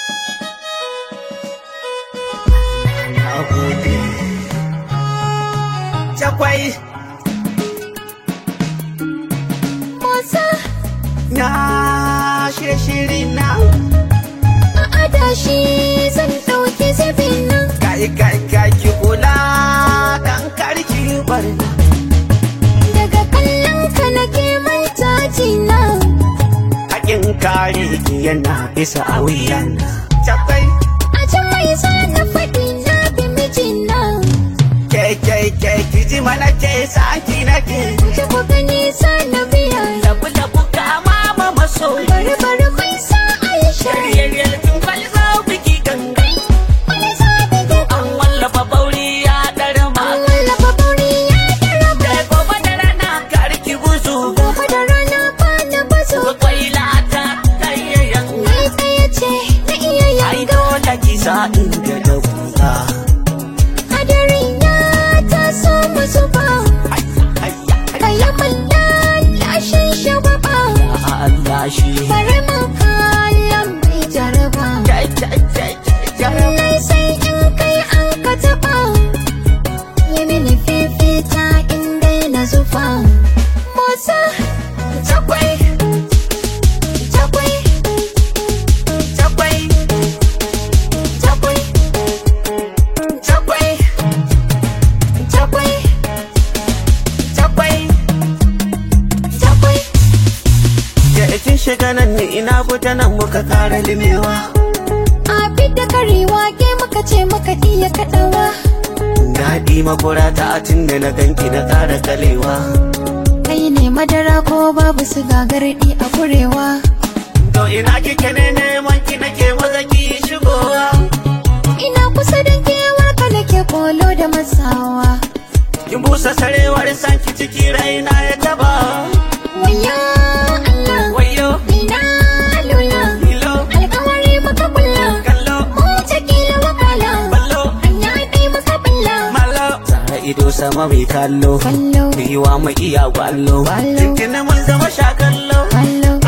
Na gode. Cakwai Motsa na shirye shiri na a adashi zan ɗauki zubin nan. kai kai kai ki kula dan karki barna. Daga kallon ka nake manta jina. Hakin kare ki yana bisa a wuyana. Cakwai A can mai sa na faɗi na bi mijina. ke ke ke ki ji mana ke saki nake. Ji ku gani sa na biya. Labu labu kama ma masoyi. Bari bari mai sa Aisha. Yaryaryar kin kwalzo biki gangan. Wani sa da ke An wallafa bauri ya ɗarma. an wallafa bauri ya daraba. Da gobe da rana karki buzu. Gobe da rana ba na bazo. Kwaila ta kayayyan. Ni tsaye ce na iya Ai yanga. dole ki sa inda da buga. Hadarin ya taso musu ba. Kayi malla lashin shagwaba. Allah shi. Bari mu kallon mai jaraba. Jai jai jai jai. Lallai sai in kai an ka taɓa. Yi mini fifita in daina zufa. Motsa, Cakwai takwai, cakwai. Cakwai. Cakwai. takwai, Cakwai. takwai. Ya kin shiga nan ni ina fita nan muka kara limewa. A fidda karewa ke muka ce muka iya kaɗawa. Daɗi makura ta tun da na ganki na ƙara kalewa. Kai ne madara ko babu su gagarɗi a kurewa. To ina kike ne neman ki nake maza ki shigowa. Ina kusa da kewar ka nake kolo da masawa. Kin busa sarewar sanki ciki raina ya taba. Waya Allah, Wayo, ina lula. hilo, Alkawari maka kulla. kallo, Mu ta kila wakala. ballo, Hanya ɗaya maka bulla. malo. Tsara ido sama mai kallo. Kallo, Biwa mu iya gwallo. Gwallo. Jikin mun zama sha kallo. kallo.